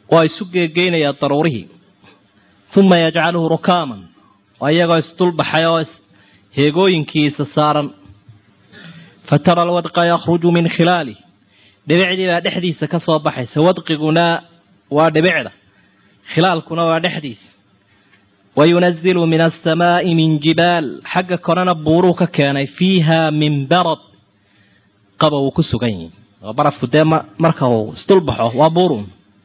waa isu geegeynaya daruurihii uma yajcaluhu rukaaman waa iyagoo isdulbaxay oo heegooyinkiisa saaran fatara alwadqa yakhruju min khilaalih dhibicdii baa dhexdiisa ka soo baxaysa wadqiguna waa dhibicda khilaalkuna waa dhexdiisa wayunazilu min alsamaa'i min jibaal xagga korena buuruu ka keenay fiiha min barad qaba uu ku sugan yihi oo barafku dee marka uu isdulbaxo waa buurun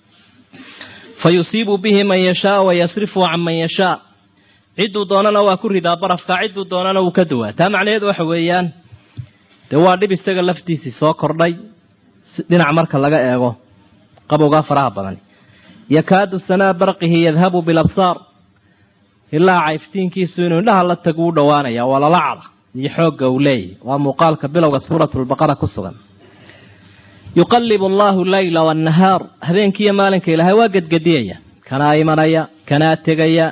fa yusiibu bihi man yashaa wayasrifu can man yashaa cidduu doonana waa ku ridaa barafka cidduu doonana wuu ka duwaa taa macnaheedu waxa weeyaan dee waa dhib isaga laftiisii soo kordhay dhinac marka laga eego qabowgaa faraha badan yakaadu sanaa barqihi yadhabu bilabsaar ilaa cayftiinkiisu inuu indhaha la tagu u dhowaanaya waa lalacda iyo xoogga uu leeyahy waa muuqaalka bilowga suuratulbaqara ku sugan yuqalibu allahu leyla wannahaar habeenkiiyo maalinka ilaahay waa gedgediyaya kanaa imanaya kanaa tegaya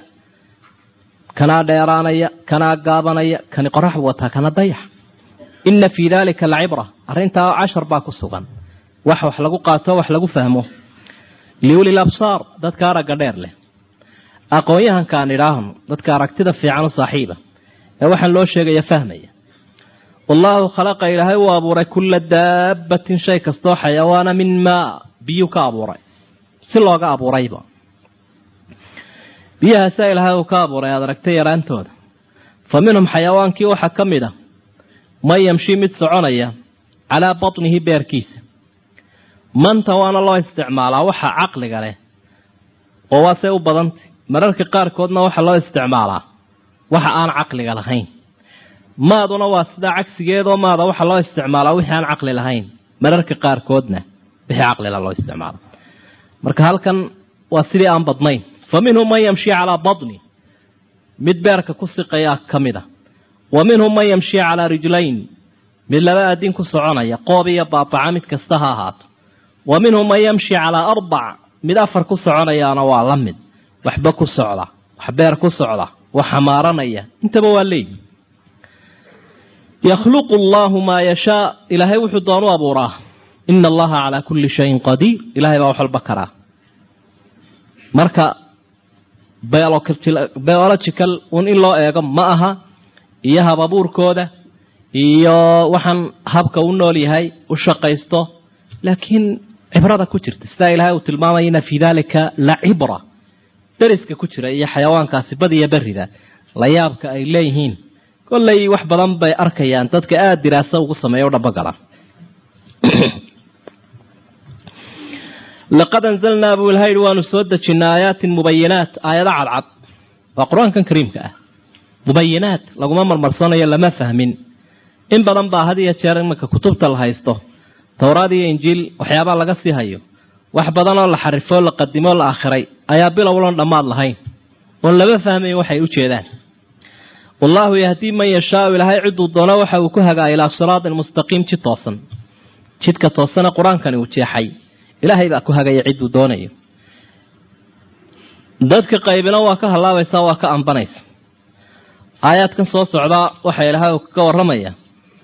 kanaa dheeraanaya kanaa gaabanaya kani qorax buu wataa kana dayax ina fii dalika lacibra arrintaa cashar baa ku sugan wax wax lagu qaato wax lagu fahmo liuli labsaar dadka aragga dheer leh aqoon-yahankaan idhaahno dadka aragtida fiican u saaxiiba ee waxaan loo sheegaya fahmaya wallaahu khalaqa ilaahay uu abuuray kulla daabbatin shay kastoo xayawaana min maa biyu ka abuuray si looga abuurayba biyahaasaa ilaahay uu ka abuuray aad aragtay yaraantooda fa minhum xayawaankii waxaa ka mid a man yamshi mid soconaya calaa batnihi beerkiisa manta waana loo isticmaalaa waxa caqliga leh oo waa say u badantay mararka qaarkoodna waxaa loo isticmaalaa waxa aan caqliga lahayn maaduna waa sidaa cagsigeedoo maada waxaa loo isticmaalaa wixii aan caqli lahayn mararka qaarkoodna wixii caqlila loo isticmaala marka halkan waa sidii aan badnayn fa minhum man yamshi calaa batni mid beerka ku siqayaa ka mid a wa minhum man yamshi calaa rijlayn mid laba aadin ku soconaya qoob iyo baabaca mid kasta ha ahaato wa minhum man yamshi calaa arbac mid afar ku soconayaana waa la mid waxba ku socda wax beer ku socda wax xamaaranaya intaba waa leeyi yakhluqu allaahu maa yashaa ilaahay wuxuu doonu abuuraa ina allaha calaa kulli shayin qadiir ilahay baa wax walba karaa marka biological un in loo eego ma aha iyo hababuurkooda iyo waxaan habka u nool yahay u shaqaysto laakiin cibrada ku jirta sidaa ilaahay uu tilmaamaya ina fii dalika la cibra dariska ku jira iyo xayawaankaasi badiyo berida la yaabka ay leeyihiin kollay wax badan bay arkayaan dadka aada diraaso ugu sameeya u dhabagala laqad anzalnaa buu ilaha yihi waanu soo dejinay aayaatin mubayinaat aayado cadcad waa qur-aankan kariimka ah mubayinaat laguma marmarsanayo lama fahmin in badan baa had iyo jeer imanka kutubta la haysto towraad iyo injiil waxyaabaa laga sii hayo wax badan oo la xarifoo la qadimoo la akhiray ayaa bilowloon dhammaad lahayn oon lama fahmayn waxay u jeedaan wallaahu yahdii man yashaau ilaahay ciduu doono waxa uu ku hagaa ilaa siraatin mustaqiim jid toosan jidka toosana qur-aankani uu jeexay ilaahay baa ku hagaya cidduu doonayo dadka qaybina waa ka hallaabaysaa waa ka ambanaysa aayaadkan soo socdaa waxa ilaahay uu kaga warramaya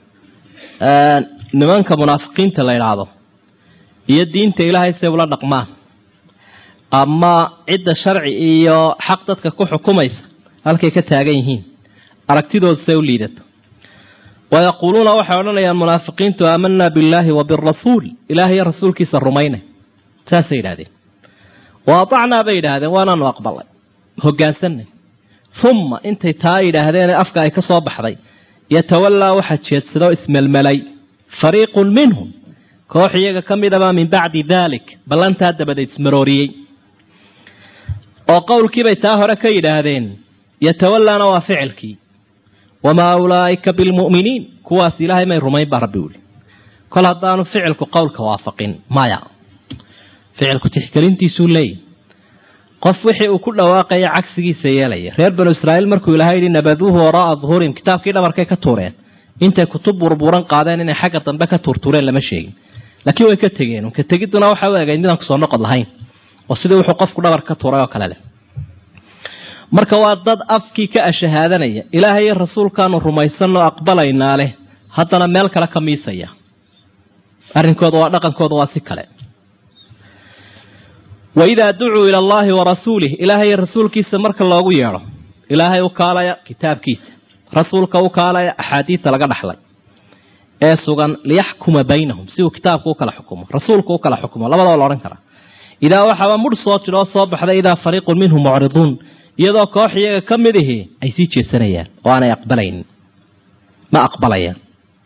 nimanka munaafiqiinta la idhaahdo iyo diinta ilaahay say ula dhaqmaan ama cidda sharci iyo xaq dadka ku xukumaysa halkay ka taagan yihiin aragtidoodu say u liidato wayaquuluuna waxay odhanayaan munaafiqiintu aamanaa billaahi wa birasuul ilaah iyo rasuulkiisa rumaynay saasay yidhahdeen wa atacnaa bay yidhaahdeen waanaanu aqbalay hogaansanay uma intay taa yidhaahdeen afka ay ka soo baxday yatawallaa waxaa jeedsadoo ismelmelay fariiqun minhum koox iyaga ka midabaa min bacdi daalik ballantaa dabadeed ismarooriyey oo qowlkiibay taa hore ka yidhaahdeen yatawallaana waa ficilkii wamaa ulaa'ika bilmu'miniin kuwaas ilaahay may rumayn baa rabbi wuli kol haddaanu ficilku qowlka waafaqin maya ficilku tixgelintiisuu leeyahy qof wixii uu ku dhawaaqaya cagsigiisa yeelaya reer banu israa'iil markuu ilahay yidhi nabaduuhu waraa'a duhuurihim kitaabkii dhabarkay ka tuureen intay kutub burburan qaadeen inay xagga dambe ka tuurtuureen lama sheegin laakiin way ka tegeen ka tegidduna waxa u egayd midaan kusoo noqod lahayn oo sidii wuxuu qofku dhabar ka tuuray oo kale leh marka waa dad afkii ka ashahaadanaya ilaahay iyo rasuulkaanu rumaysanoo aqbalaynaa leh haddana meel kale ka miisaya arrinkooda waa dhaqankooda waa si kale waidaa ducuu ila allahi wa rasuulih ilaahay rasuulkiisa marka loogu yeedho ilaahay u kaalaya kitaabkiisa rasuulka u kaalaya axaadiida laga dhaxlay ee sugan liyaxkuma baynahum si uu kitaabku u kala xukumo rasuulku u kala xukumo labadaba la odhan karaa idaa waxaaba mudh soo jiro oo soo baxday idaa fariiqun minhum mucriduun iyadoo koox iyaga ka mid ihi ay sii jeesanayaan oo aanay aqbalaynin ma aqbalayaan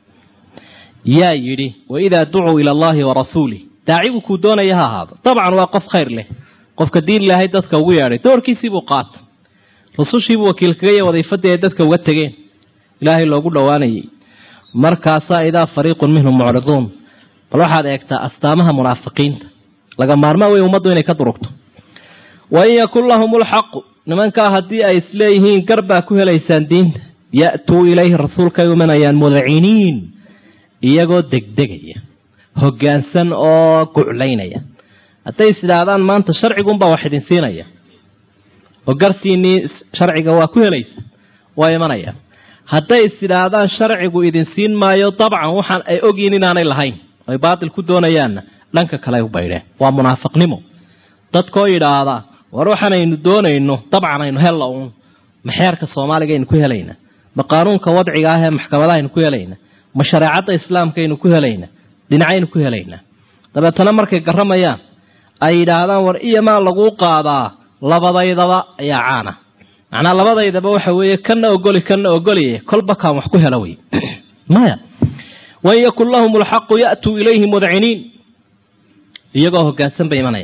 yaa yidhi waidaa ducuu ila allahi wa rasuulih daacigu kuu doonaya ha ahaado dabcan waa qof khayr leh qofka diin ilaahay dadka ugu yeedhay doorkiisiibuu qaata rusushiibuu wakiilkagaya wadiifadii ay dadka uga tegeen ilaahay loogu dhowaanayay markaasaa idaa fariiqun minhum mucriduun bal waxaad eegtaa astaamaha munaafiqiinta laga maarmaa wey ummaddu inay ka durugto wain yakun lahum lxaqu nimankaa haddii ay isleeyihiin gar baa ku helaysaan diinta ya'tuu ilayhi rasuulkay umanayaan mudciniin iyagoo degdegaya hoggaansan oo guclaynaya hadday is idhaahdaan maanta sharcigunbaa wax idin siinaya oo garsiinii sharciga waa ku helaysa waa imanaya hadday is idhaahdaan sharcigu idin siin maayo dabcan waxaan ay ogyihin inaanay lahayn ay baatil ku doonayaanna dhanka kale u baydheen waa munaafiqnimo dadkoo yidhaahda war waxaanaynu doonayno dabcan aynu hella uun ma xeerka soomaaliga aynu ku helayna ma qaanuunka wadciga ah ee maxkamadaha aynu ku helayna ma shareecadda islaamka aynu ku helayna dhinacaynu ku helaynaa dabeetana markay garamayaan ay yidhaahdaan war iyo maa laguu qaadaa labadaydaba ayaa caana macnaa labadaydaba waxa weeye kana ogoli kana ogoliye kolba kaan wax ku hela wey maya wain yakun lahum lxaqu ya'tuu ilayhi mudciniin iyagoo hoggaansan bay imanaya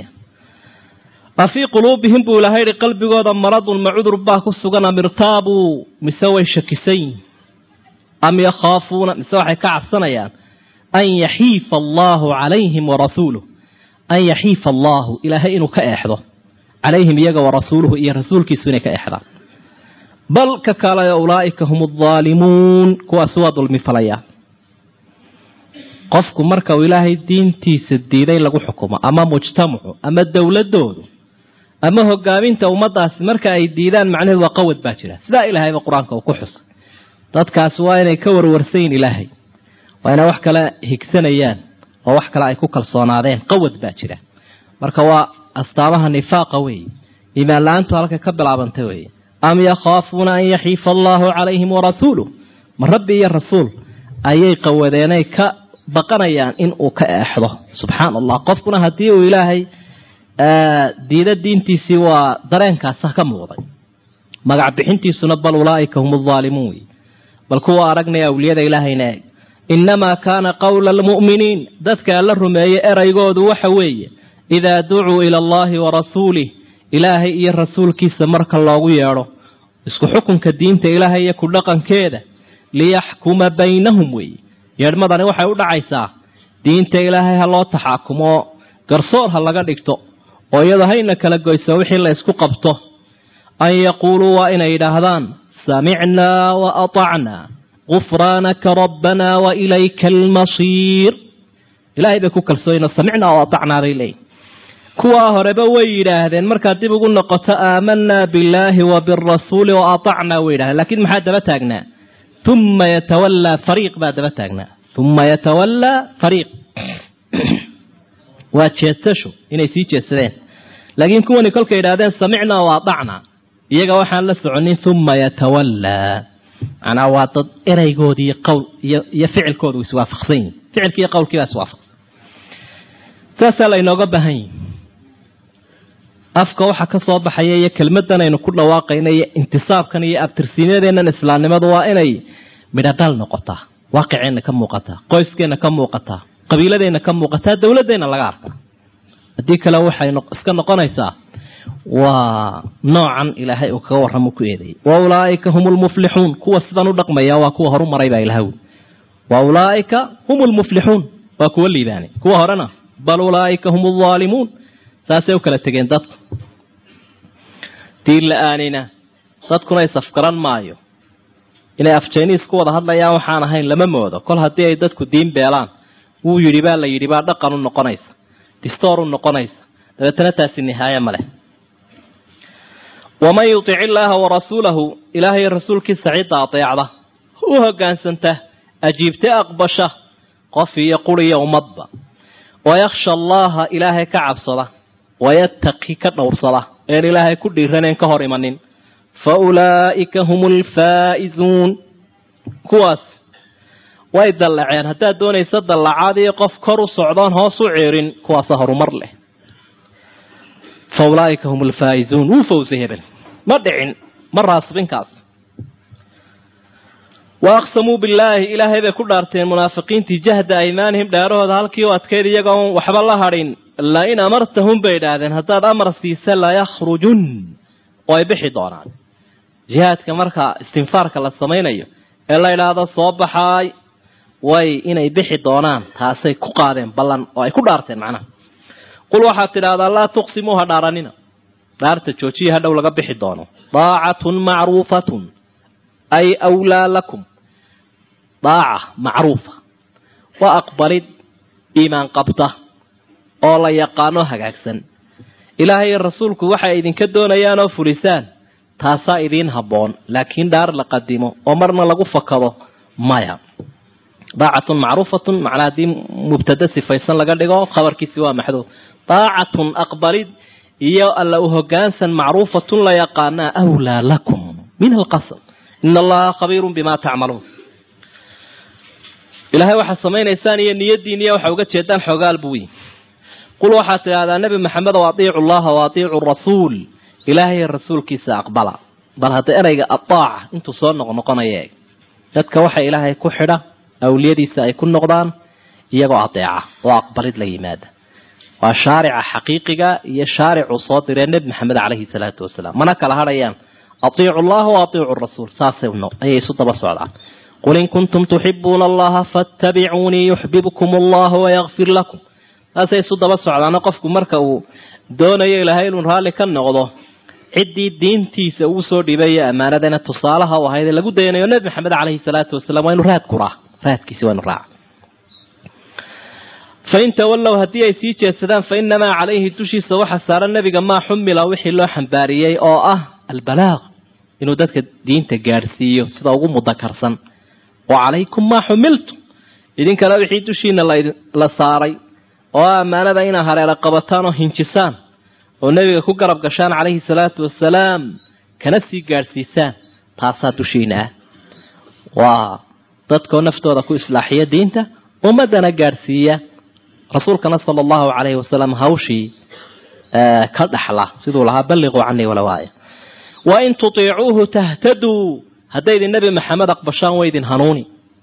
afii quluubihim buu ilahay yihi qalbigooda maradun ma cudur baa ku sugan am irtaabuu mise way shakisayin am yakhaafuuna mise waxay ka cabsanayaan an yaxiifa allaahu calayhim warasuuluh an yaxiifa allaahu ilaahay inuu ka eexdo calayhim iyaga warasuuluhu iyo rasuulkiisu inay ka eexdaan bal ka kaalaya ulaa'ika hum aldaalimuun kuwaasi waa dulmi falaya qofku marka uu ilaahay diintiisa diiday lagu xukumo ama mujtamacu ama dowladoodu ama hogaaminta ummadaasi marka ay diidaan macnaheedu waa qawad baa jira sidaa ilaahayba qur-aanka uu ku xusay dadkaasi waa inay ka warwarsayin ilaahay waa inay wax kale higsanayaan oo wax kale ay ku kalsoonaadeen qawad baa jira marka waa astaamaha nifaaqa weeye iimaan la-aantu halka ka bilaabantay weeye am yakhaafuuna an yaxiifa allaahu calayhim warasuuluh ma rabbi iyo rasuul ayay qawadeenay ka baqanayaan in uu ka eexdo subxaan allah qofkuna haddii uu ilaahay diida diintiisii waa dareenkaasa ka muuqday magac bixintiisuna bal ulaa'ika hum aldaalimuun wey bal kuwa aragnaya awliyada ilaahayna eeg innamaa kaana qowla almu'miniin dadka alla rumeeyey eraygoodu waxa weeye idaa ducuu ila allaahi wa rasuulih ilaahay iyo rasuulkiisa marka loogu yeedho isku xukunka diinta ilaahay iyo ku dhaqankeeda liyaxkuma baynahum weeye yeedhmadani waxay u dhacaysaa diinta ilaahay ha loo taxaakumo garsoor ha laga dhigto oo iyadoo hayna kala goyso wixii la isku qabto an yaquuluu waa inay yidhaahdaan samicnaa wa atacnaa gufraanaka rabbanaa wa ilayka almasiir ilahay bay ku kalsooyino samicnaa wa atacnaa bay leeyihin kuwaa horeba way yidhaahdeen markaad dib ugu noqoto aamanaa billaahi wa birasuuli wa atacnaa way yidhahdeen lakiin maxaa daba taagnaa uma yatawallaa fariiq baa daba taagnaa uma yatawallaa fariiq waa jeedsasho inay sii jeedsadeen laakiin kuwani kolkay yidhahdeen samicnaa wa atacnaa iyaga waxaan la soconin uma yatawallaa macnaa waa dad ereygoodi iyo qowl iyo iyo ficilkoodu iswaafaqsan yihin ficilki iyo qowlkii baa iswaafaqsan saasaa laynooga baahan yihi afka waxa ka soo baxaya iyo kelmadan aynu ku dhawaaqayna iyo intisaabkan iyo abtirsiinyadeennan islaamnimadu waa inay midhodhal noqotaa waaqiceenna ka muuqataa qoyskeenna ka muuqataa qabiiladeenna ka muuqataa dowladeenna laga arkaa haddii kale waxay iska noqonaysaa waa noocan ilaahay uu kaga warramo ku eedeeyay wa ulaa'ika hum lmuflixuun kuwa sidan u dhaqmaya waa kuwa horu maray baa ilaha wi wa ulaa'ika hum lmuflixuun waa kuwa liibaanay kuwa horena bal ulaa'ika hum aldaalimuun saasay u kala tegeen dadku diin la-aanina dadkuna isafgaran maayo inay afjayniis ku wada hadlayaan waxaan ahayn lama moodo kol haddii ay dadku diin beelaan wuu yidhi baa la yidhi baa dhaqan u noqonaysa distoor u noqonaysa dabeetana taasi nihaaye ma leh waman yutic illaaha warasuulahu ilaahay rasuulkiisa cidda adeecda u hogaansanta ajiibta aqbasha qof iyo quriyo ummadba wayakhsha allaha ilaahay ka cabsada wayattaqi ka dhowrsada een ilaahay ku dhiiraneen ka hor imanin fa ulaa'ika hum alfaa'izuun kuwaas way dallaceen haddaad doonaysa dallacaad iyo qof kor u socdoon hoos u ceerin kuwaasa horumar leh fa ulaa'ika hum alfaa'izuun wuu fawsay hebel ma dhicin ma raasbinkaas wa aqsamuu billaahi ilaahay bay ku dhaarteen munaafiqiintii jahda aymaanihim dhaarahooda halkii u adkayd iyagoon waxba la hadhin la in amartahum bay idhaahdeen haddaad amar siisa layakhrujun oo ay bixi doonaan jihaadka marka istinfaarka la samaynayo ee la idhaahdo soo baxaay way inay bixi doonaan taasay ku qaadeen ballan oo ay ku dhaarteen macnaha qul waxaad tidhahdaa laa tuqsimuu ha dhaaranina dhaarta joojiya hadhow laga bixi doono daacatun macruufatun ay awlaa lakum daaca macruufa waa aqbalid iimaan qabta oo la yaqaano hagaagsan ilaahay iyo rasuulku waxay idinka doonayaan oo fulisaan taasaa idiin habboon laakiin dhaar la qadimo oo marna lagu fakado maya daacatun macruufatun macnaa haddii mubtada sifaysan laga dhigo khabarkiisi waa maxduud daacatun aqbalid iyo alla u hogaansan macruufatun la yaqaanaa awlaa lakum min alqasam ina allaha khabiirun bima tacmaluun ilaahay waxaad samaynaysaan iyo niyadiin iyo waxa uga jeedaan xoogaal buu yihi qul waxaad tidhahdaa nebi maxamed o atiicu llaha wa atiicu rasuul ilaahay rasuulkiisa aqbala bal hadda ereyga adaaca intuu soo noqnoqonaya eeg dadka waxa ilaahay ku xidha awliyadiisa ay ku noqdaan iyagoo adeeca oo aqbalid la yimaada waa shaarica xaqiiqiga iyo shaaricuu soo diree nebi maxamed caleyhi salaatu wasalaam mana kala hadhayaan atiicu llaha wa atiicu rasuul saasay ayay isu daba socdaan qul in kuntum tuxibuuna allaha fattabicuunii yuxbibkum allahu wayakfir lakum saasay isu daba socdaano qofku marka uu doonayo ilaahay inuu raalli ka noqdo ciddii diintiisa uu soo dhibay iyo ammaanadana tusaalaha u ahayd ee lagu dayanayo nebi maxamed caleyhi salaatu wasalaam waa inu raad kuraa raadkiisi waa inu raaca fain tawallow haddii ay sii jeedsadaan fa inamaa calayhi dushiisa waxa saaran nebiga maa xumila wixii loo xambaariyey oo ah albalaaq inuu dadka diinta gaadhsiiyo sida ugu mudakarsan wa calaykum maa xumiltum idinkana wixii dushiina la saaray oo ah ammaanada inaa hareera qabataan oo hinjisaan oo nebiga ku garab gashaan calayhi salaatu wasalaam kana sii gaadhsiisaan taasaa dushiina ah waa dadkoo naftooda ku islaaxiya diinta ummadana gaadhsiiya rasuulkana sala allahu calayhi wasalam hawshii ka dhaxla siduu lahaa balliquu canii walow aaya wa in tutiicuuhu tahtaduu haddaydin nebi maxamed aqbashaan waydin hanuuni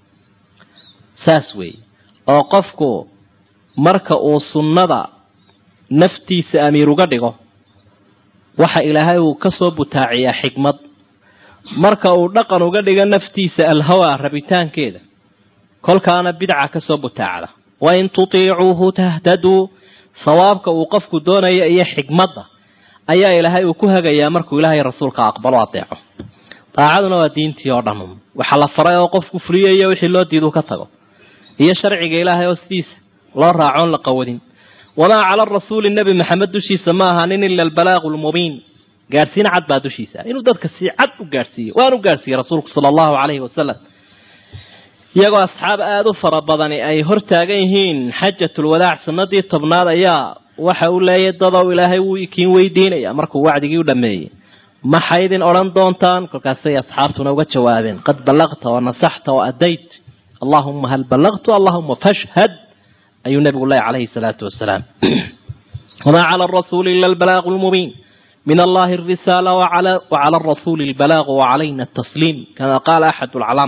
saas weeye oo qofku marka uu sunnada naftiisa amiir uga dhigo waxa ilaahay uu ka soo butaaciyaa xikmad marka uu dhaqan uga dhigo naftiisa alhawa rabitaankeeda kolkaana bidca ka soo butaacda wain tutiicuuhu tahtaduu sawaabka uu qofku doonaya iyo xikmadda ayaa ilaahay uu ku hagayaa markuu ilaahay rasuulka aqbalo adeeco daacaduna waa diintii oo dhan waxa la faray oo qofku fuliyayo wixii loo diidu ka tago iyo sharciga ilaahay oo sidiisa loo raacoon la qawadin wamaa cala rasuuli nebi maxamed dushiisa ma ahaanin ila albalaaqu lmubiin gaadhsiin cad baa dushiisa inuu dadka si cad u gaadhsiiyo waanu gaadhsiiyey rasuulku sala allahu calayhi wasalam iyagoo asxaab aada u fara badani ay hor taagan yihiin xajatulwadaac sanadii tobnaad ayaa waxa uu leeyahy dadow ilaahay wuu ikiin weydiinaya markuu wacdigii u dhameeyey maxay idin odhan doontaan kolkaasay asxaabtuna uga jawaabeen qad ballaqta wa nasaxta wa adayt allahuma hal ballaqtu allahuma fashhad ayuu nabigu leeyahy calayhi salaatu wasalaam wamaa cala arasuuli ila albalaaqu lmubiin min allahi arisaala wacala arasuuli albalaaqu wacalayna atasliim kama qaala axad lcalaam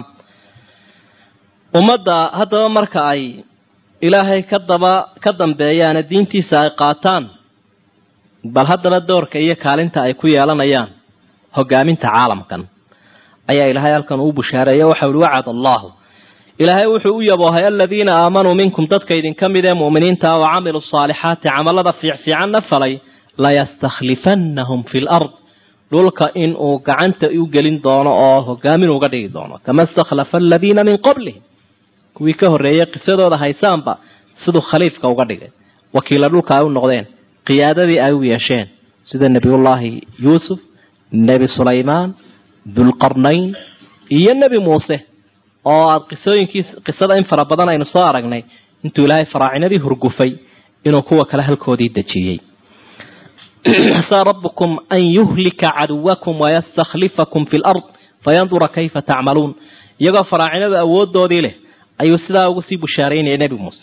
ummadda haddaba marka ay ilaahay ka daba ka dambeeyaane diintiisa ay qaataan bal haddaba doorka iyo kaalinta ay ku yeelanayaan hogaaminta caalamkan ayaa ilaahay halkan uu bushaareeye waxau ihi wacad allahu ilaahay wuxuu u yaboohay aladiina aamanuu minkum dadka idinka mid ee mu'miniinta wa camiluu saalixaati camalada fiicfiicanna falay layastakhlifannahum fi lard dhulka in uu gacanta u gelin doono oo hogaamin uga dhigi doono kama istakhlafa aladiina min qablihim kuwii ka horreeyey qisadooda haysaanba siduu khaliifka uga dhigay wakiila dhulka ay u noqdeen qiyaadadii ay u yeesheen sida nebiyullaahi yuusuf nebi sulaymaan dulqarnayn iyo nebi muuse oo aada qisooyinkii qisada in fara badan aynu soo aragnay intuu ilaahay faraacinadii hurgufay inuu kuwa kale halkoodii dejiyey asaa rabbukum an yuhlika caduwakum wayastakhlifakum fi lard fayandura kayfa tacmaluun iyagoo faraacinada awoodoodii leh ayuu sidaa ugu sii bushaaraynaya nebi muuse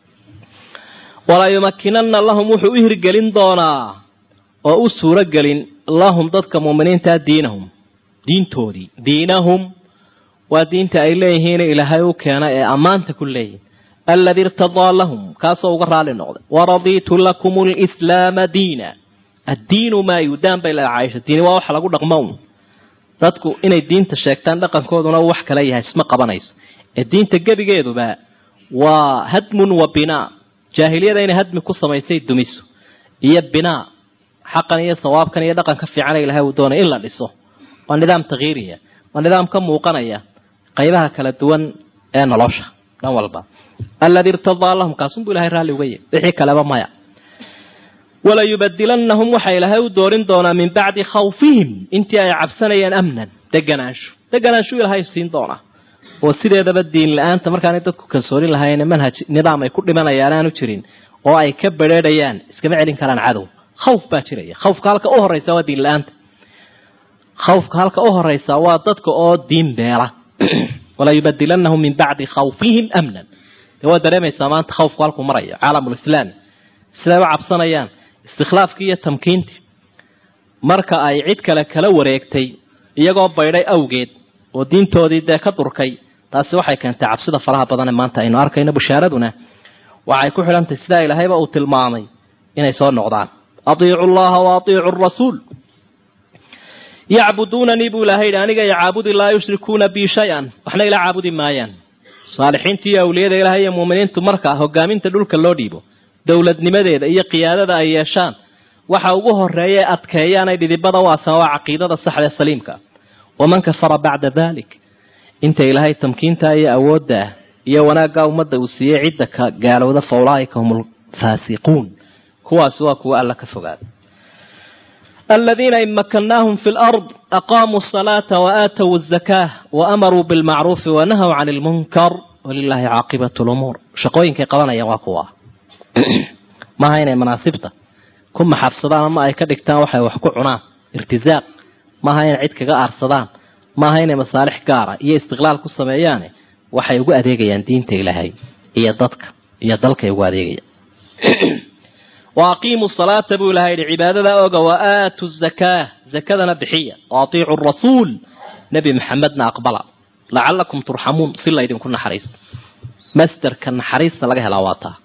walaa yumakinana lahum wuxuu u hirgelin doonaa oo u suuro gelin lahum dadka muuminiintaa diinahum diintoodii diinahum waa diinta ay leeyihiin ilaahay u keena ee ammaanta ku leeyihin alladii irtadaa lahum kaasoo uga raali noqday waradiitu lakum lislaama diina addiinu maa yudaan bay leedahay caaisha diini waa waxa lagu dhaqmo un dadku inay diinta sheegtaan dhaqankooduna wax kala yahay isma qabanayso ee diinta gebigeeduba waa hadmun wa binaa jaahiliyada inay hadmi ku samaysay dumiso iyo binaa xaqan iyo sawaabkan iyo dhaqanka fiicana ilahay uu doonay in la dhiso waa nidaam takhiiriya waa nidaam ka muuqanaya qaybaha kala duwan ee nolosha dhan walba alladii irtadaa lahum kaasunbuu ilahay raalli uga yahy wixii kaleba maya walayubadilanahum waxaa ilaahay u doorin doonaa min bacdi khawfihim intii ay cabsanayeen amnan deganaansho deganaanshu ilaahay siin doonaa oo sideedaba diin la-aanta markaanay dadku kalsoonin lahayn manhaj nidaam ay ku dhimanayaan aanu jirin oo ay ka bedheedhayaan iskama celin karaan cadow khawf baa jiraya khawfka halka u horeysa waa diin la-aanta khawfka halka u horeysa waa dadka oo diin beela walayubadilanahum min bacdi khawfihim amnan de waa dareemaysaa maanta khawfku halkuu marayo caalamulislaami siday u cabsanayaan istikhlaafkii iyo tamkiintii marka ay cid kale kala wareegtay iyagoo baydhay awgeed oo diintoodii dee ka durkay taasi waxay keentay cabsida faraha badan ee maanta aynu arkayno bushaaraduna waxay ku xidhantahy sidaa ilaahayba uu tilmaamay inay soo noqdaan atiicu llaha wa atiicu rasuul yacbuduunanii buu ilahay yidhi aniga yacaabudi laa yushrikuuna bii shay-an waxna ila caabudi maayaan saalixiinta iyo awliyada ilahay iyo muuminiintu markaa hogaaminta dhulka loo dhiibo dowladnimadeeda iyo qiyaadada ay yeeshaan waxa ugu horeeya ee adkeeyaan ay dhidibada u asan waa caqiidada saxda ee saliimka waman kafara bacda dalik inta ilaahay tamkiinta iyo awoodda iyo wanaagga ummadda uu siiyey cidda ka gaalowda fa ulaaika hum alfaasiquun kuwaasi waa kuwa alla ka fogaada aladiina in makannaahum fi lard aqaamuu asalaata waaatow azakaa waamaruu bilmacruufi wanahaw can ilmunkar walilahi caaqibatu lumuur shaqooyinkay qabanayaan waa kuwa maaha inay manaasibta ku maxabsadaan ama ay ka dhigtaan waxay wax ku cunaan irtisaaq maaha inay cid kaga aarsadaan maaha inay masaalix gaara iyo istiqlaal ku sameeyaane waxay ugu adeegayaan diinta ilaahay iyo dadka iyo dalkay ugu adeegayaan wa aqiimuu salaata buu ilahay yihi cibaadada oga wa aatu zakaa zakadana bixiya wa atiicu rasuul nebi maxamedna aqbala lacalakum turxamuun si laydinku naxariisto masderka naxariista laga helaa waa taa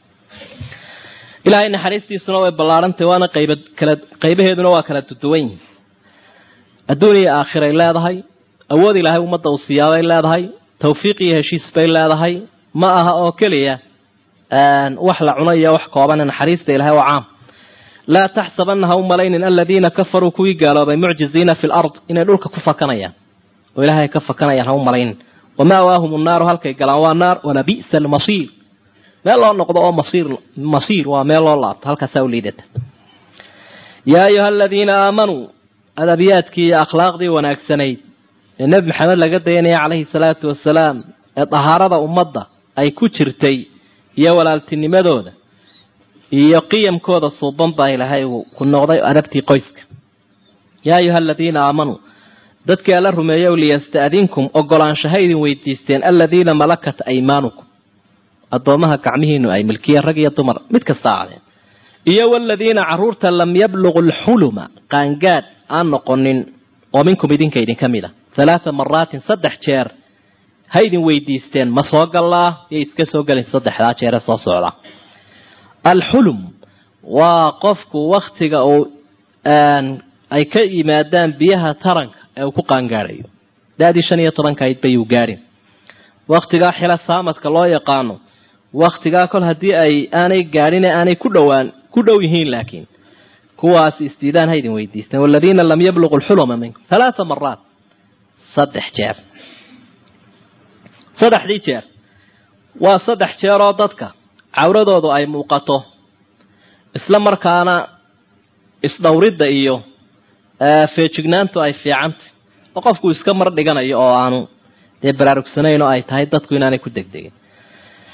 ilaahay naxariistiisuna way ballaarantay waana qayba kala qaybaheeduna waa kala duduwan yihin adduun iyo aakhiray leedahay awood ilaahay ummadda uu siiyaabay leedahay tawfiiq iyo heshiis bay leedahay ma aha oo keliya wax la cuno iyo wax koobane naxariista ilahay oo caam laa taxsabana ha u malaynin aladiina kafaruu kuwii gaaloobay mucjiziina fi lard inay dhulka ku fakanayaan oo ilaahay ka fakanayaan ha u malaynin wamaawaahum nnaaru halkay galaan waa naar walabi'sa almasiir meel loo noqdo oo masiir masiir waa meel loo laabto halkaasaa u liidata yaa ayuha aladiina aamanuu adabiyaadkii iyo akhlaaqdii wanaagsanayd ee nebi maxamed laga dayanaya calayhi salaatu wasalaam ee dahaarada ummadda ay ku jirtay iyo walaaltinimadooda iyo qiyamkooda suuban baa ilaahay uu ku noqday adabtii qoyska yaa ayuha aladiina aamanuu dadkii alla rumeeyow liyasta'dinkum ogolaanshaha idin weydiisteen aladiina malakat aymaanukum addoomaha gacmihiinu ay milkiyeen rag iyo dumar mid kasta aadeen iyo waladiina caruurta lam yabluqu lxuluma qaangaadh aan noqonin oo minkum idinka idinka mid a halaatha maraatin saddex jeer ha idin weydiisteen ma soo gallaa yay iska soo gelin saddexdaa jeere soo socda alxulum waa qofku waktiga uu ay ka yimaadaan biyaha taranka ee uu ku qaangaadhayo da-dii shan iyo tobanka ayd bayuu gaadhin waktigaa xila saamadka loo yaqaano waktigaa kol haddii ay aanay gaadhin ee aanay ku dhowaan ku dhow yihiin laakiin kuwaas isdiidaan ha idin weydiisteen waladiina lam yabluqu lxuluma minkum halaatha maraat saddex jeer saddexdii jeer waa saddex jeeroo dadka cawradoodu ay muuqato isla markaana isdhowridda iyo feejignaantu ay fiicantay oo qofku iska mar dhiganayo oo aanu dee baraarugsanayn oo ay tahay dadku inaanay ku degdegin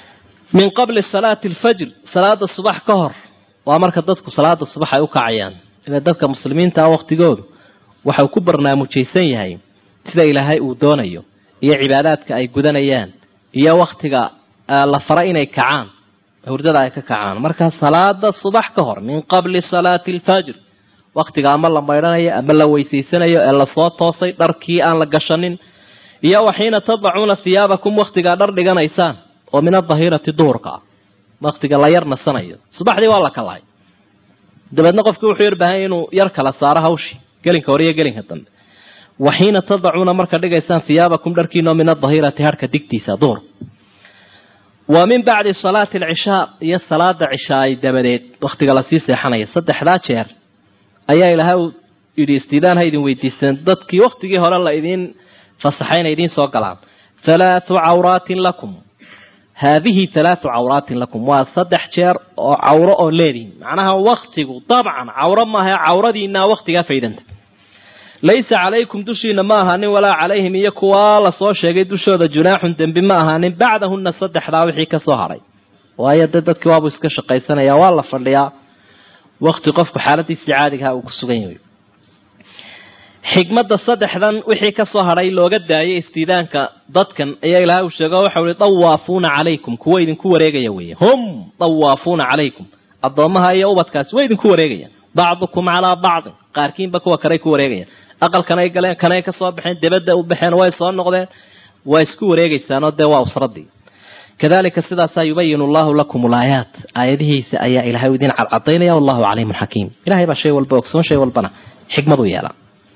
min qabli salaati alfajr salaada subax ka hor waa marka dadku salaada subax ay u kacayaan ila dadka muslimiinta ah waktigoodu waxau ku barnaamijaysan yahay sida ilaahay uu doonayo iyo cibaadaadka ay gudanayaan iyo waktiga la fara inay kacaan hurdada ay ka kacaan marka salaada subax ka hor min qabli salaati alfajr waktiga ama la maydhanayo ama la weysaysanayo ee lasoo toosay dharkii aan la gashanin iyo waxiina tadacuuna hiyaabakum waktigaa dhar dhiganaysaan oo min adahirati duhurka ah waktiga la yar nasanayo subaxdii waa la kalahay dabeedna qofki wuxuu yar baahanya inuu yar kala saaro hawshii gelinka hore iyo gelinka dambe waxiina tadacuuna marka dhigaysaan hiyaabakum dharkiinoo min adahirati harhka digtiisa duhur wa min bacdi salaati alcishaa iyo salaada cishaay dabadeed waktiga lasii seexanaya saddexdaa jeer ayaa ilaahay uu yidhi istiidaan ha idin weydiisteen dadkii waktigii hore la idiin fasaxay inay idiin soo galaan halaathu cawraatin lakum haadihi halaathu cawraatin lakum waa saddex jeer oo cawro oo leedihin macnaha waktigu dabcan cawro maaha cawradiinaa waktigaa faydanta laysa calaykum dushiina ma ahaanin walaa calayhim iyo kuwaa lasoo sheegay dushooda junaaxun dembi ma ahaanin bacdahuna saddexdaa wixii kasoo haray waayo de dadkii waabuu iska shaqaysanaya waa la fadhiyaa wakti qofku xaaladiisii caadigaha uu ku sugan yahay xikmadda saddexdan wixii kasoo hadhay looga daayay istiidaanka dadkan ayaa ilahay uu sheego waxau ihi dawaafuuna calaykum kuwa idinku wareegaya weeye hum dawaafuuna calaykum addoommaha iyo ubadkaasi way idinku wareegayaan bacdukum calaa bacdin qaarkiinba kuwa kaley ku wareegayaan aqalkanay galeen kanay kasoo baxeen debadda u baxeen way soo noqdeen waa isku wareegaysaanoo dee waa usradii kadalika sidaasaa yubayinu allahu lakum ulaayaat aayadihiisa ayaa ilahay idin cadcadaynaya wallahu caliimun xakiim ilahay baa shay walba ogsoon shay walbana xikmadu yeela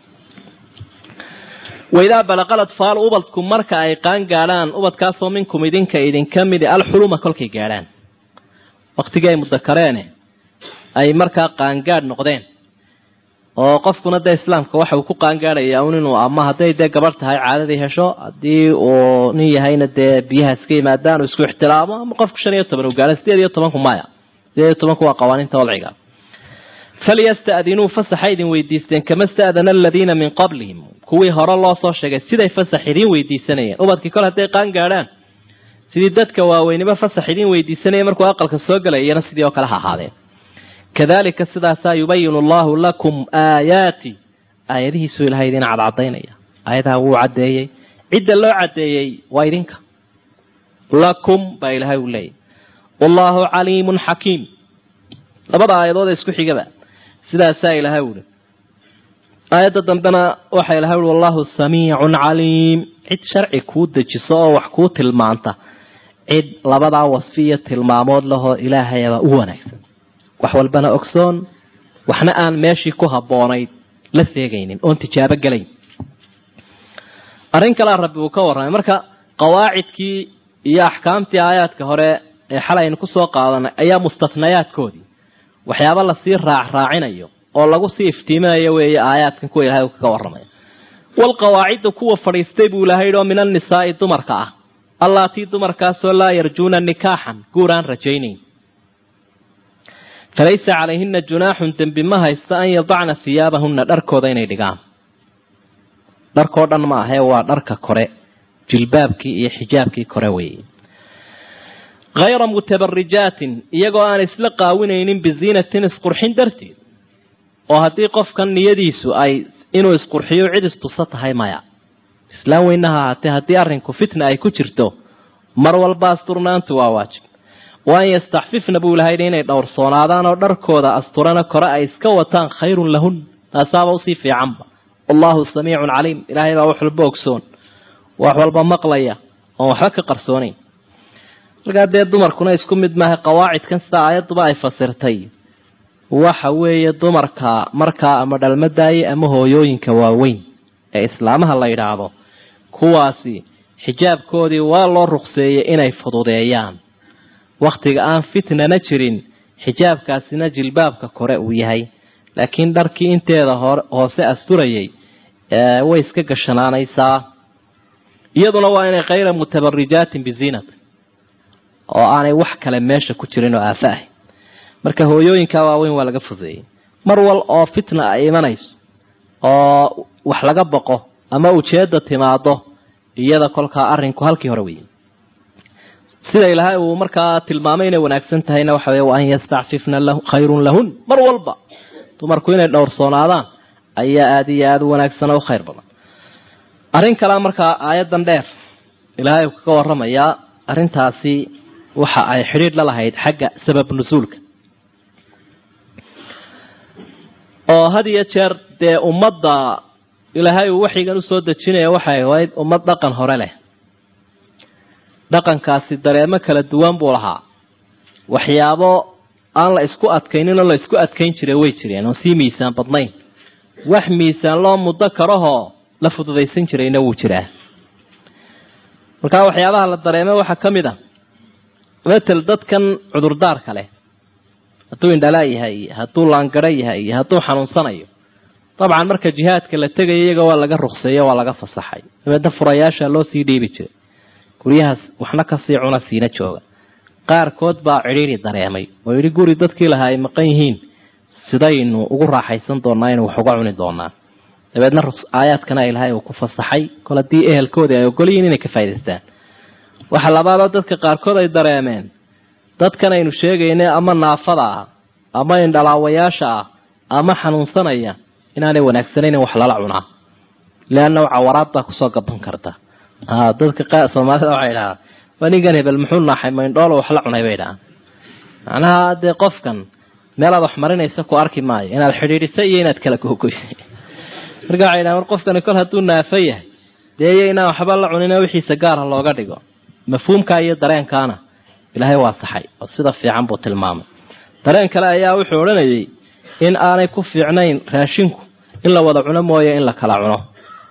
waidaa balaqal atfaalu ubadku marka ay qaan gaadhaan ubadkaasoo minkum idinka idinka midi alxuluma kolkay gaadhaan waktigii ay mudakareene ay markaa qaangaadh noqdeen oo qofkuna dee islaamka waxa uu ku qaangaadhaya un inuu ama hadday dee gabarh tahay caadadii hesho haddii uu nin yahayna dee biyaha iska yimaadaan uu isku ixtiraamo ama qofku shan iyo toban uu gaadho sideed iyo tobanku maya sideed iyo tobanku waa qawaaniinta wadciga falyasta'dinuu fasaxa idin weydiisteen kama sta'dana aladiina min qablihim kuwii hore loo soo sheegay siday fasax idiin weydiisanayeen ubadkii kole hadday qaan gaadhaan sidii dadka waaweynimo fasax idiin weydiisanaya markuu aqalka soo galay iyana sidii oo kale ha ahaadeen kadalika sidaasaa yubayinu allahu lakum aayaati aayadihiisuu ilahay idin cadcadaynaya aayadaha wuu caddeeyey cidda loo caddeeyey waa idinka lakum baa ilahay uu leeyahy wallahu caliimun xakiim labada aayadood ee isku xigaba sidaasaa ilahay uhi aayadda dambena waxaa ilahay ui wallahu samiicun caliim cid sharci kuu dejiso oo wax kuu tilmaanta cid labadaa wasfi iyo tilmaamood lahoo ilaahayaba u wanaagsan wax walbana ogsoon waxna aan meeshii ku habboonayd la seegaynin oon tijaabo gelayn arrin kalea rabbi uu ka warramay marka qawaacidkii iyo axkaamtii aayaadka hore ee xalay aynu kusoo qaadanay ayaa mustatnayaadkoodii waxyaaba lasii raac raacinayo oo lagu sii iftiiminayo weeye aayaadkan kuwa ilahay uu kaga warramaya walqawaacidda kuwa fadhiistay buu ilahay yidhi oo min annisaa'i dumarka ah allaatii dumarkaasoo laa yarjuuna nikaaxan guur aan rajaynayn falaysa calayhina junaaxun dembi ma haysta an yadacna hiyaabahunna dharkooda inay dhigaan dharkoo dhan ma ahee waa dharka kore jilbaabkii iyo xijaabkii kore weeye hayra mutabarijaatin iyagoo aan isla qaawinaynin biziinatin isqurxin darteed oo haddii qofkan niyadiisu ay inuu isqurxiyo cid istusa tahay maya islaam weynaha ahaatee haddii arrinku fitna ay ku jirto mar walba asturnaantu waa waajib wa an yastaxfifna buu ilahay inay dhowrsoonaadaan oo dharkooda asturana kore ay iska wataan khayrun lahun taasaaba usii fiicanba wallahu samiicun caliim ilaahay baa wax walba ogsoon wax walba maqlaya oon waxba ka qarsoonayn markaa dee dumarkuna isku mid maaha qawaacidkan sida aayadduba ay fasirtay waxa weeye dumarka markaa ama dhalmadaaye ama hooyooyinka waaweyn ee islaamaha la yidhaahdo kuwaasi xijaabkoodii waa loo ruqseeyey inay fududeeyaan wakhtiga aan fitnana jirin xijaabkaasina jilbaabka kore uu yahay laakiin dharkii inteeda hoose asturayay way iska gashanaanaysaa iyaduna waa inay khayra mutabarijaatin biziinat oo aanay wax kale meesha ku jirin oo aafa ah marka hooyooyinka waaweyn waa laga fudeeyey mar wal oo fitna ay imanayso oo wax laga boqo ama ujeedda timaado iyada kolkaa arrinku halkii hore weeye sida ilaahay uu markaa tilmaamay inay wanaagsan tahayna waxa weye wa an yastacfifna khayrun lahun mar walba dumarku inay dhowrsoonaadaan ayaa aada iyo aada u wanaagsan oo u khayr badan arrin kalea markaa aayadan dheer ilaahay uu kaga waramayaa arrintaasi waxa ay xidhiidh la lahayd xagga sabab nusuulka oo had iyo jeer dee ummadda ilaahay uu waxyigan usoo dejinaya waxay ahayd ummad dhaqan hore leh dhaqankaasi dareemo kala duwan buu lahaa waxyaabo aan la isku adkaynin oo la isku adkayn jiray way jireen oo sii miisaan badnayn wax miisaan loo muddo karahoo la fududaysan jirayna wuu jiraa markaa waxyaabaha la dareemay waxaa ka mid a matel dadkan cudurdaarka leh hadduu indhalaa yahay iyo hadduu laangaro yahay iyo hadduu xanuunsanayo dabcan marka jihaadka la tegayo iyaga waa laga ruqseeyo waa laga fasaxay dabeedna furayaasha loo sii dhiibi jiray guryahaas waxna kasii cuna siina jooga qaarkood baa cidhiiri dareemay oo yidhi guri dadkii lahaa ay maqan yihiin sidaynu ugu raaxaysan doonaa inu wax uga cuni doonaa dabeedna aayaadkana ilaahay uu ku fasaxay kol haddii ehelkoodii ay ogolyihiin inay ka faa'idaystaan waxa labaadoo dadka qaarkood ay dareemeen dadkan aynu sheegaynay ama naafada ah ama indhalaawayaasha ah ama xanuunsanaya inaanay wanaagsanayn in wax lala cunaa leanna cawaraad baa kusoo gaban karta dadka soomaalida waxay dhahaa waa ninkan hebel muxuu naaxay maindhoolo wax la cunay bay dhahaan macnaha dee qofkan meelaad wax marinaysa ku arki maayo inaad xidhiidhisay iyo inaad kala googoysay marka waxay dhahan war qofkani kol hadduu naafo yahay dee iyo inaan waxba la cunina wixiisa gaara looga dhigo mafhuumkaa iyo dareenkaana ilaahay waa saxay oo sida fiican buu tilmaamay dareen kale ayaa wuxuu odhanayay in aanay ku fiicnayn raashinku in la wada cuno mooye in la kala cuno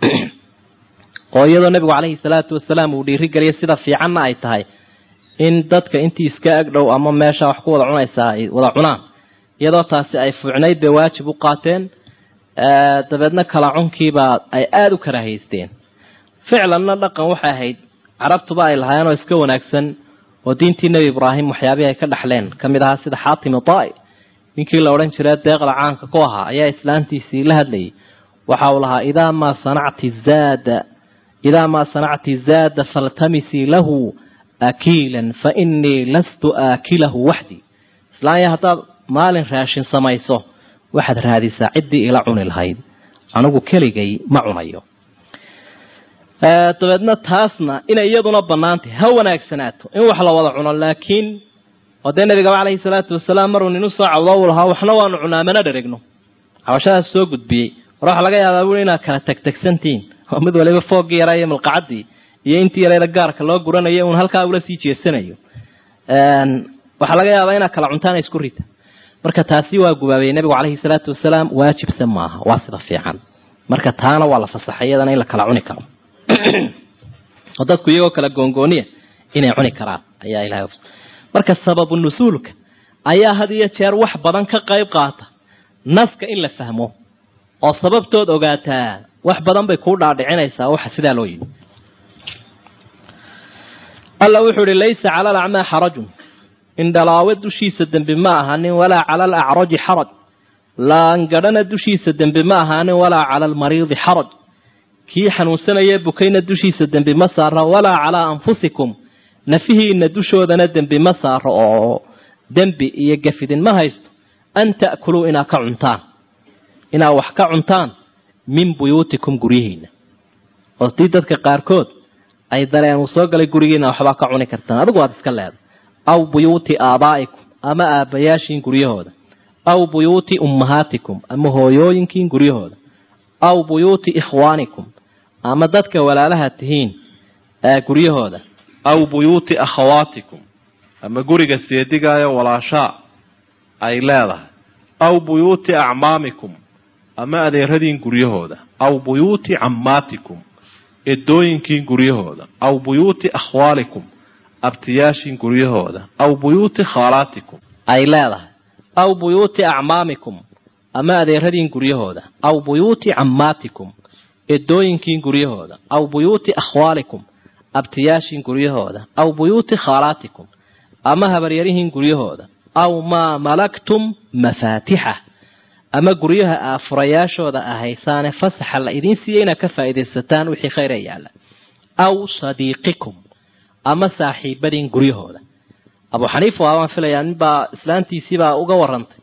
oo iyadoo nebigu caleyhi salaatu wasalaam uu dhiirigeliyay sida fiicanna ay tahay in dadka intii iska agdhow ama meesha wax ku wada cunaysaa ay wada cunaan iyadoo taasi ay fuucnayd bay waajib u qaateen dabeedna kala cunkiibaa ay aada u karaahaysteen ficlanna dhaqan waxay ahayd carabtuba ay lahaayeen oo iska wanaagsan oo diintii nebi ibraahim waxyaabihii ay ka dhaxleen ka mid ahaa sida xaatim itai ninkii la odhan jiray deeqda caanka ku ahaa ayaa islaantiisii la hadlayay waxa uu lahaa idaa maa sanacti zaada idaa maa sanacti zaada faltamisii lahu akiilan fa inii lastu aakilahu waxdii islaanya haddaad maalin raashin samayso waxaad raadisaa ciddii ila cuni lahayd anigu keligay ma cunayo dabeedna taasna inay iyaduna banaantahy ha wanaagsanaato in wax la wada cuno laakiin oo dee nabigaba caleyhi salaatu wasalaam maruu nin usoo cawdo u lahaa waxna waanu cunaa mana dheregno cabashadaas soo gudbiyey war waxa laga yaabaa bui inaad kala tagtagsantihiin oo mid waliba foogii yaraa iyo malqacadii iyo intii yareeda gaarka loo guranayo uun halkaa ula sii jeesanayo waxaa laga yaabaa inaad kala cuntaana isku rita marka taasi waa gubaabayey nabigu caleyhi salaatu wasalaam waajibse maaha waa sida fiican marka taana waa la fasaxay iyadana in la kala cuni karo oo dadku iyagoo kala goongooniya inay cuni karaan ayaa ilahay marka sababu nusuulka ayaa had iyo jeer wax badan ka qayb qaata naska in la fahmo oo sababtood ogaataa wax badan bay kuu dhaadhicinaysaa waxa sidaa loo yimi alla wuxuu ihi laysa cala alacmaa xarajun indhalaawe dushiisa dembi ma ahaanin walaa cala alacraji xaraj laangadhana dushiisa dembi ma ahaanin walaa cala almariidi xaraj kii xanuunsanaya bukayna dushiisa dembi ma saaro walaa calaa anfusikum nafihiina dushoodana dembi ma saaro oo dembi iyo gafidin ma haysto an ta'kuluu inaad ka cuntaan inaad wax ka cuntaan min buyuutikum guryihiina oo dii dadka qaarkood ay dareen uu soo galay gurigiina waxbaa ka cuni kartaan adigu waad iska leeday aw buyuuti aabaa'ikum ama aabbayaashiin guryahooda aw buyuuti ummahaatikum ama hooyooyinkiin guryahooda aw buyuuti ikhwaanikum ama dadka walaalaha tihiin guryahooda aw buyuuti akhawaatikum ama guriga seedigaayo walaashaa ay leedahay aw buyuuti acmaamikum ama adeeradiin guryahooda aw buyuuti cammaatikum edooyinkiin guryahooda aw buyuuti akhwaalikum abtiyaashiin guryahooda aw buyuuti khaalaatikum ay leedahay aw buyuuti acmaamikum ama adeeradiin guryahooda aw buyuuti cammaatikum edooyinkiin guryahooda aw buyuuti akhwaalikum abtiyaashiin guryahooda aw buyuuti khaalaatikum ama habaryarihiin guryahooda aw maa malaktum mafaatixa ama guryaha aa furayaashooda ahaysaane fasaxa la idiin siiyey inaad ka faa'iidaysataan wixii khayr ee yaalla aw sadiiqikum ama saaxiibadiin guryahooda abu xaniifa waabaan filayaa ninbaa islaantiisiibaa uga warantay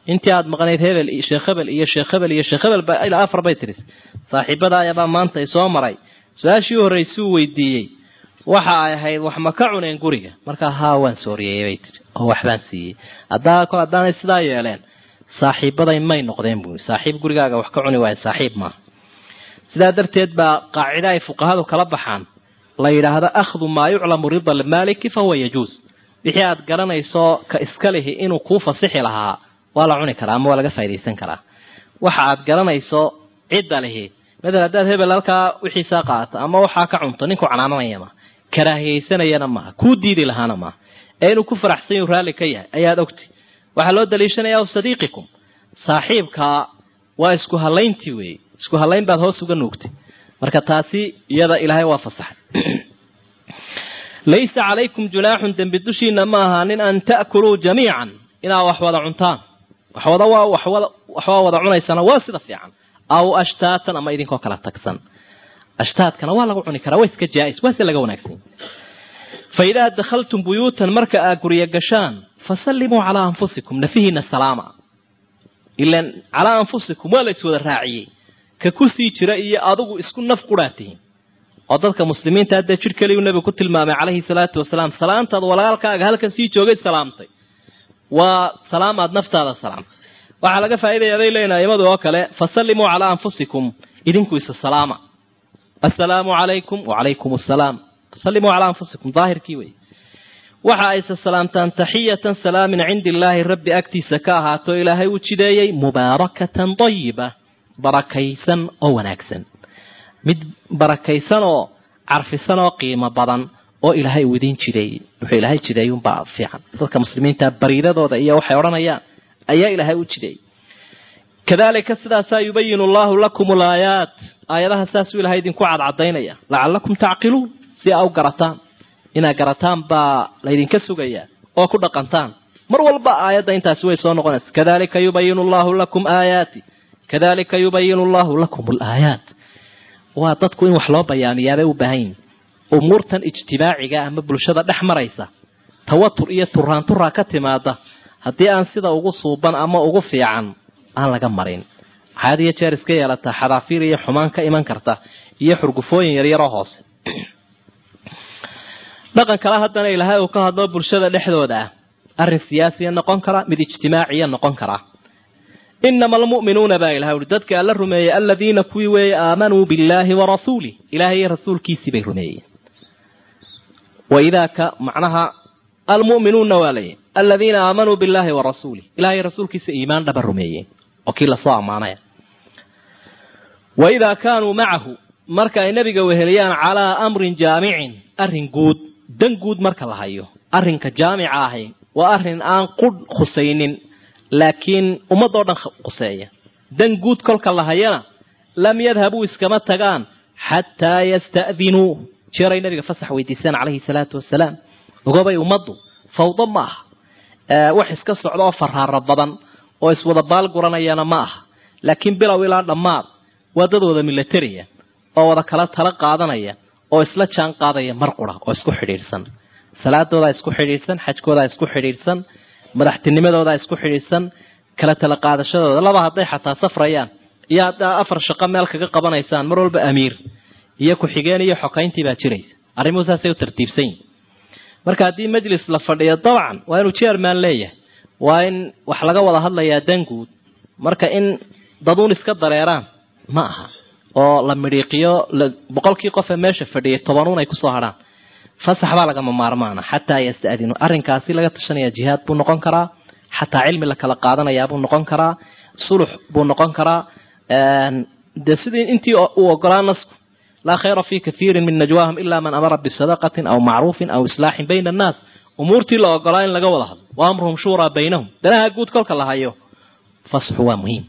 intii aada maqnayd hebel iyo sheekh hebel iyo sheekh hebel iyo sheekh hebel ba ilaa afar bay tiris saaxiibada ayabaa maanta i soo maray su-aashii u horreysuu weydiiyey waxa ay ahayd wax ma ka cuneen guriga markaa haa waan sooriyey bay tiri oo waxbaan siiyey haddaa kol haddaanay sidaa yeeleen saaxiibaday may noqdeen buui saaxiib gurigaaga wax ka cuni waayo saaxiib maaha sidaa darteed baa qaacida ay fuqahadu kala baxaan la yidhaahdo akhdu maa yuclamu rida almaaliki fahuwa yajuus wixii aad garanayso ka iska lihi inuu kuu fasixi lahaa waa la cuni karaa ama waa laga faa'idaysan karaa waxa aad garanayso cidda lihi matalan haddaad hebel halkaa wixiisaa qaata ama waxaa ka cunto ninku canaananaya maaha karaahiyaysanayana maaha kuu diidi lahaana maaha ee inuu ku faraxsan yahu raalli ka yahay ayaad ogti waxaa loo daliishanayaa sadiiqikum saaxiibkaa waa isku halayntii weeye isku halayn baad hoos uga nuugtay marka taasi iyada ilaahay waa fasaxay laysa calaykum junaaxun dembi dushiina ma ahaanin an ta'kuluu jamiican inaad wax wada cuntaan waxwada waa waxwada waxwaa wada cunaysana waa sida fiican aw ashtaatan ama idinkoo kala tagsan ashtaadkana waa lagu cuni karaa waa iska jaa-is waa si laga wanaagsan fa idaa dakhaltum buyuutan marka aad guryo gashaan fasallimuu calaa anfusikum nafihiina salaama ilan calaa anfusikum waa la iswada raaciyey ka kusii jira iyo adigu isku naf qudhaa tihiin oo dadka muslimiinta haddee jir keliyu nebigu ku tilmaamay calayhi salaatu wasalaam salaantaad walaalkaaga halkan sii joogay salaamtay waa salaamaad naftaada salaamtay waxaa laga faa'iidaya bay leeyihin aimadu oo kale fasallimuu calaa anfusikum idinku isa salaama assalaamu calaykum wacalaykum assalaam fasallimuu calaa anfusikum daahirkii wey waxa ayse salaamtaan taxiyatan salaam min cindi illaahi rabbi agtiisa ka ahaato ilaahay uu jideeyey mubaarakatan dayiba barakaysan oo wanaagsan mid barakaysan oo carfisan oo qiimo badan oo ilaahay uu idiin jideeyey wuxuu ilaahay jideeyey unbaa fiican dadka muslimiinta bariidadooda iyo waxay odhanayaan ayaa ilaahay u jideeyey kadalika sidaasaa yubayinu allahu lakum alaayaat aayadaha saasuu ilahay idinku cadcadaynaya lacalakum tacqiluun si aa u garataan inaad garataan baa laydinka sugayaa oo ku dhaqantaan mar walba aayadda intaasi way soo noqonaysa kadalika yubayinu allahu lakum aayaati kadalika yubayinu allahu lakum alaayaat waa dadku in wax loo bayaamiyaabay u baahan yihin umuurtan ijtimaaciga ama bulshada dhex maraysa tawatur iyo turaanturaa ka timaada haddii aan sida ugu suuban ama ugu fiican aan laga marin waxaad iyo jeer iska yeelataa xadaafiir iyo xumaan ka iman karta iyo xurgufooyin yaryaroo hoose dhaqan kale haddana ilaahay uu ka hadlo bulshada dhexdooda ah arrin siyaasiya noqon kara mid ijtimaaciya noqon kara inama almu'minuuna baa ilahay uhi dadka alla rumeeyey aladiina kuwii weeye aamanuu billaahi wa rasuulih ilaahay iyo rasuulkiisii bay rumeeyeen waidaa ka macnaha almu'minuuna waa layihi aladiina aamanuu billaahi wa rasuulih ilahay rasuulkiisa iimaan dhaba rumeeyeen oo kii lasoo ammaanaya waidaa kaanuu macahu marka ay nebiga weheliyaan calaa amrin jaamicin arrin guud dan guud marka la hayo arrinka jaamica ahi waa arrin aan qudh khusaynin laakiin ummadoo dhan khuseeya dan guud kolka la hayana lam yadhabuu iskama tagaan xataa yasta'dinuu jeeray nabiga fasax weydiisaan calayhi salaatu wasalaam ogobay ummaddu fawdo ma aha wax iska socda oo faraaro badan oo iswada baal guranayana ma aha laakiin bilow ilaa dhammaad waa dad wada milatariya oo wada kala tala qaadanaya oo isla jaan qaadaya mar qura oo isku xidhiidhsan salaadoodaa isku xidhiidhsan xajkoodaa isku xidhiidhsan madaxtinimadoodaa isku xidhiidhsan kala tala qaadashadooda laba hadday xataa safrayaan iyo haddaa afar shaqo meel kaga qabanaysaan mar walba amiir iyo ku-xigeen iyo xokayntii baa jiraysa arrimuhu saasay u tartiibsan yihin marka haddii majlis la fadhiyo dabcan waa inuu jerman leeyahay waa in wax laga wada hadlayaa danguud marka in daduun iska dareeraan ma aha oo la midhiiqiyo boqolkii qof ee meesha fadhiyay tobanuun ay kusoo hadhaan fasax baa lagama maarmaana xataa yasta'dinu arrinkaasi laga tashanaya jihaad buu noqon karaa xataa cilmi la kala qaadanayaa buu noqon karaa sulux buu noqon karaa dee sidii intii uu ogolaa nasku laa khayra fi kathiirin min najwaahum ila man amara bisadaqatin aw macruufin aw islaaxin bayna annaas umuurtii la ogolaa in laga wada hadlo wa amruhum shuuraa baynahum danaha guud kolka la hayo fasxu waa muhiim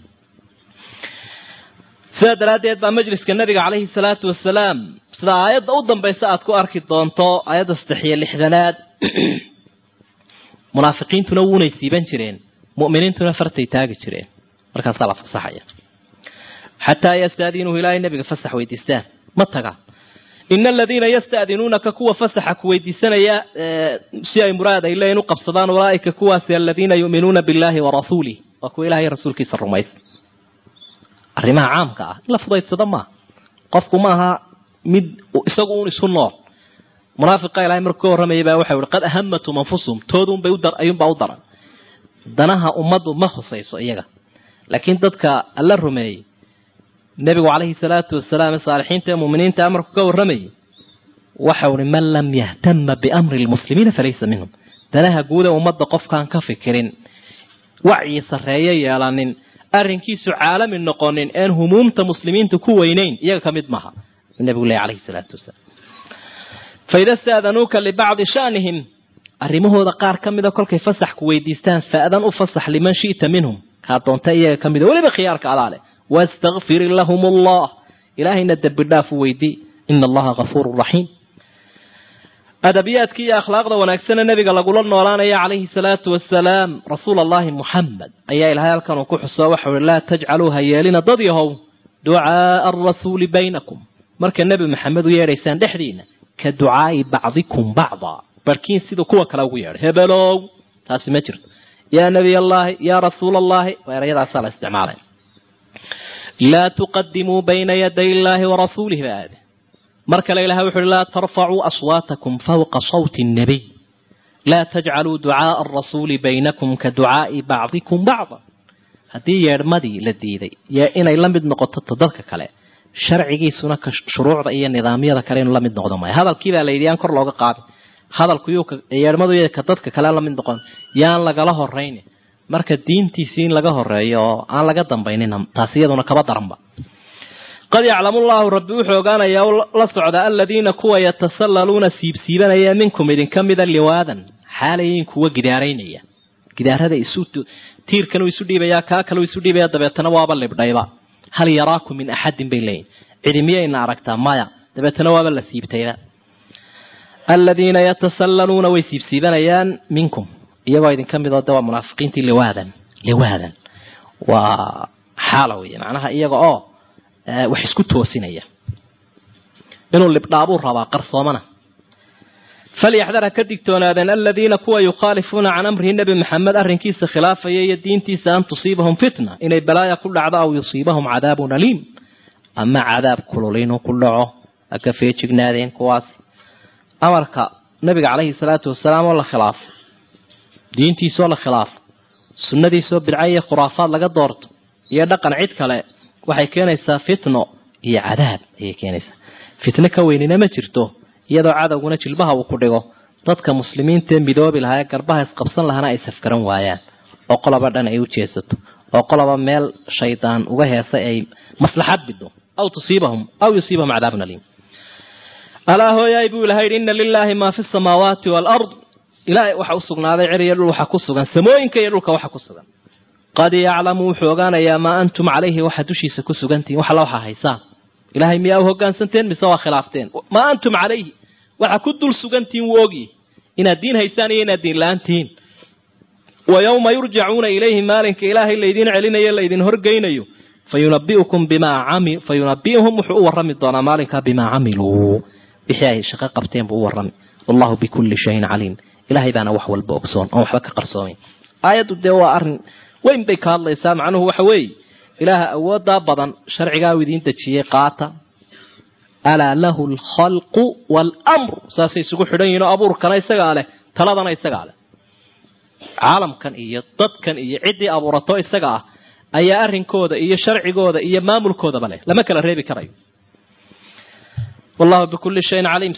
sidaa daraaddeed baa majliska nabiga calayhi salaatu wasalaam sida aayadda u dambaysa aad ku arki doonto aayadda saddex iyo lixdanaad munaafiqiintuna wuunay siiban jireen mu'miniintuna fartay taagi jireen markaasaa la fasaxaya xataa yastadiinuhu ilaahay nabiga fasax weydiistaan ma tagaan ina aladiina yasta'dinuunaka kuwa fasaxa ku weydiisanaya si ay muraad ay leeyiin u qabsadaan ulaaika kuwaasi aladiina yu'minuuna billahi wa rasuulih waa kuwa ilahay rasuulkiisa rumaysa arrimaha caamka ah in la fudaydsado maaha qofku maaha mid isagu un isu nool munaafiqa ilahay markuu ka warramayay baa waxa uhi qad ahamatum anfusuhum toodunbay ayuunbaa u daran danaha ummaddu ma husayso iyaga laakiin dadka alla rumeeyey nebigu calayhi salaatu wasalaam ee saalixiinta ee muuminiinta amarku ka warramayay waxau uhi man lam yahtama biamri lmuslimiina falaysa minhum danaha guud ee ummadda qofkaan ka fikirin wacyi sarreeyo yeelanin arrinkiisu caalami noqonin een humuumta muslimiinta ku weynayn iyaga ka mid maaha nebigu leh calayhi salaatu wasalaam faida staadanuuka libacdi shanihim arrimahooda qaar ka mida kolkay fasaxku weydiistaan fa'dan u fasax liman shi'ta minhum kaa doonta iyaga ka mida weliba khiyaarka alaale wastakfir lahum allah ilaahayna dembi dhaaf u weydii ina allaha gafuuru raxiim adabiyaadkii iyo akhlaaqda wanaagsana nebiga lagula noolaanaya calayhi salaatu wasalaam rasuul allahi muxamed ayaa ilahay halkan uu ku xuso waxau uhi laa tajcaluu ha yeelina dad yahow ducaaa arasuuli baynakum marka nebi maxamed u yeedhaysaan dhexdiina ka ducaai bacdikum bacda barkiin siduu kuwa kale ugu yeedhay hebelow taasi ma jirto yaa nebiy allaahi yaa rasuul allahi waa erayadaasaa la isticmaalaya laa tuqadimuu bayna yaday illaahi warasuulih ba aade mar kale ilahay wuxu uhi laa tarfacuu aswaatakum fawqa sawti nnabiy laa tajcaluu ducaaa arasuuli baynakum ka ducaai bacdikum bacda haddii yeedhmadii la diiday yaa inay la mid noqoto ta dadka kale sharcigiisuna ka shuruucda iyo nidaamyada kale inuu la mid noqdo maayo hadalkii baa la yidhi yaan kor looga qaadin hadalku yuu yeedhmadu y ka dadka kale la mid noqon yaan lagala horayni marka diintiisii in laga horeeyo oo aan laga dambaynina taasi iyaduna kaba daranba qad yaclamu llahu rabbi wuxuu ogaanayaa la socda aladiina kuwa yatasallaluuna siibsiibanaya minkum idinka mida liwaadan xaalayin kuwa gidaaraynaya gidaarada isu tiirkan uu isu dhiibaya kaa kale uu isu dhiibaya dabeetana waaba libdhayba hal yaraakum min axadin bay leeyihin cidi miyayna aragtaa maya dabeetana waaba la siibtayba aladiina yatasallaluuna way siibsiibanayaan minkum iyagoo idinka midoo de waa munaafiqiintii liwaadan liwaadan waa xaala wey macnaha iyaga oo wax isku toosinaya inuu libdhaabuu rabaa qarsoomana falyaxdar ha ka digtoonaadeen aladiina kuwa yukhaalifuuna can amrihi nebi maxamed arrinkiisa khilaafaya iyo diintiisa an tusiibahum fitna inay balaaya ku dhacdo aw yusiibahum cadaabun aliim ama cadaab kulul inuu ku dhaco ha ka feejignaadeen kuwaasi amarka nabiga calayhi salaatu wasalaam oo la khilaafo diintiisoo la khilaafo sunnadiisoo bidca iyo khuraafaad laga doorto iyo dhaqan cid kale waxay keenaysaa fitno iyo cadaab ayay keenaysaa fitno ka weynina ma jirto iyadoo cadowguna jilbaha uu ku dhigo dadka muslimiintaee midoobi lahaa ee garbaha isqabsan lahana ay safgaran waayaan oo qoloba dhan ay u jeesato oo qoloba meel shaydaan uga heesay ay maslaxad bido aw tusiibahum aw yusiibahum cadaabun aliim alaa hooyaay buu ilahay yidhi ina lilaahi maa fi samaawaati waalard ilaahay waxa u sugnaaday cer iyo dhul waxa ku sugan samooyinka iyo dhulka waxa ku sugan qad yaclamu wuxuu ogaanayaa maa antum calayhi waxa dushiisa ku sugantihin wax alla waxaa haysaan ilahay miyaa u hogaansanteen mise waa khilaafteen maa antum calayhi waxa ku dul sugantihin wuu ogyi inaad diin haysaan iyo inaad diin la-aan tihiin wa yowma yurjacuuna ilayhi maalinka ilaahay laydin celinayo laydin horgeynayo fayunabiukum bimaa cami fayunabiuhum wuxuu u warrami doonaa maalinkaa bimaa camiluu wixii ay shaqo qabteen buu u warrami wallahu bikulli shayin caliim ilahay baana wax walba ogsoon oon waxba ka qarsoomayn aayaddu dee waa arrin weyn bay ka hadlaysaa macnuhu waxa weeye ilaaha awoodaa badan sharcigaa u idiin dejiyey qaata alaa lahu alkhalqu waalamr saasay isugu xidhan yihin oo abuurkana isagaa leh taladana isagaa leh caalamkan iyo dadkan iyo ciddii abuurato isaga ah ayaa arrinkooda iyo sharcigooda iyo maamulkoodaba leh lama kala reebi karayo wallahu bikulli shayin caliim